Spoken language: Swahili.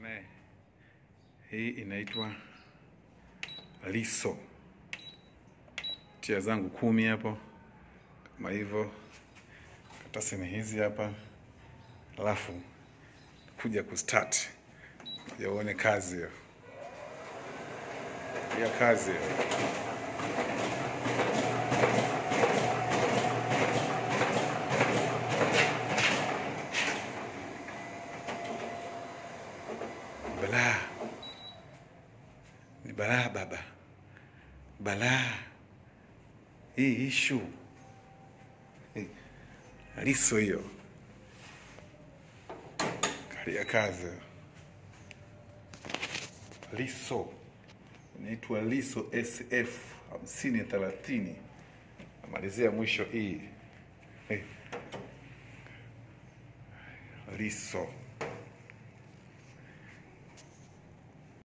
Ne. Hii inaitwa liso. Tia zangu kumi hapo kama hivyo, karatasi ni hizi hapa, alafu kuja kustart ya uone kazi hiyo ya kazi hiyo. Balaa ni balaa baba, balaa hii ishu Eh, liso hiyo kalia kazi liso inaitwa liso sf hamsini thelathini namalizia mwisho hii Eh, liso